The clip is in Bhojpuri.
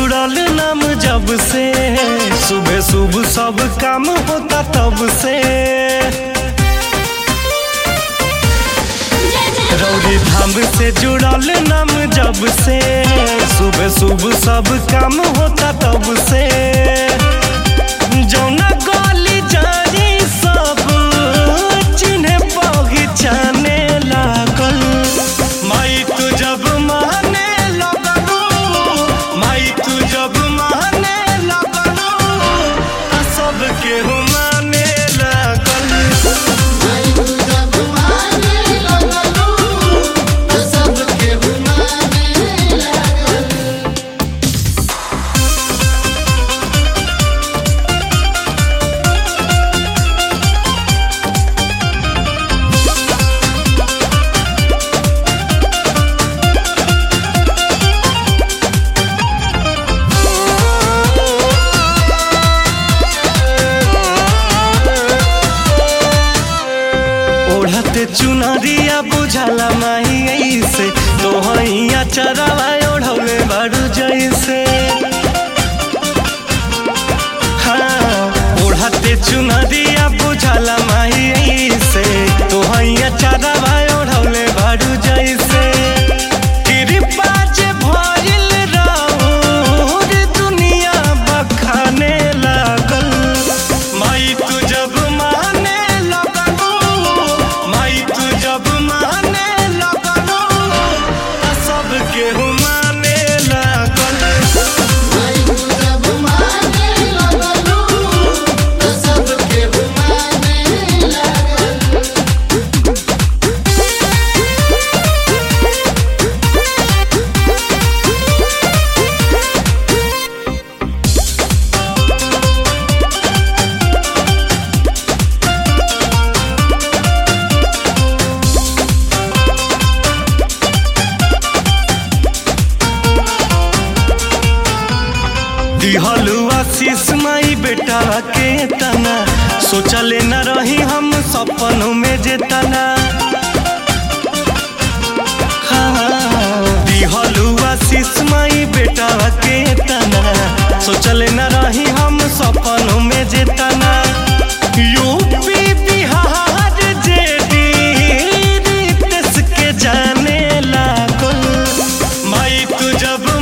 जुड़ल नाम जब से सुबह सुबह सब काम होता तब से रौरी धाम से जुड़ल नाम जब से सुबह सुबह सब काम होता तब से जौना गली जानी सब चिन्हे पहचाने लागल माई तू जब माने लगलू माई तू जब माने लगलू आ सब केहू माने लागल ओढ़ते चुनरिया बुझाला माही ऐसे तोहैया चरावा ओढ़ौले बारू जैसे हाँ ओढ़ते चुनरिया बुझाला माही ऐसे तोहैया चरावा ओढ़ौले बारू जैसे कृपा जे भइल राउर दुनिया बखाने लागल माई तू जब माने लगलू माई तू जब माने लगलू आ सब केहू माने लागल दिहलु आशीष माई बेटा के तना सोचले न रही हम सपनों में जे तना हाँ, दिहलु आशीष माई बेटा के तना सोचले न रही हम सपनों में जे तना यूपी बिहार जे रीत के जाने लागल माई तू जब